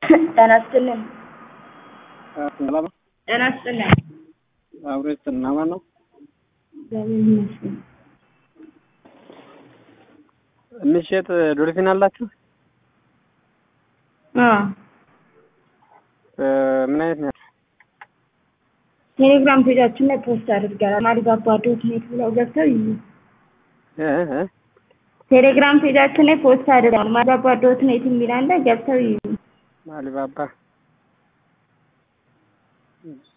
ጤና ይስጥልን። ሰላም ነው? ጤና ይስጥልን። አብሮ ይስጥልን። አማን ነው? እግዚአብሔር ይመስገን። የሚሸጥ ዶልፊን አላችሁ? አዎ ምን አይነት ነው? ቴሌግራም ፔጃችን ላይ ፖስት አድርገናል። አሊባባ ዶት ኔት ብለው ገብተው ይዩ። እ እ ቴሌግራም ፔጃችን ላይ ፖስት አድርገናል። አሊባባ ዶት ኔት የሚል አለ፣ ገብተው ይዩ። አሊባባ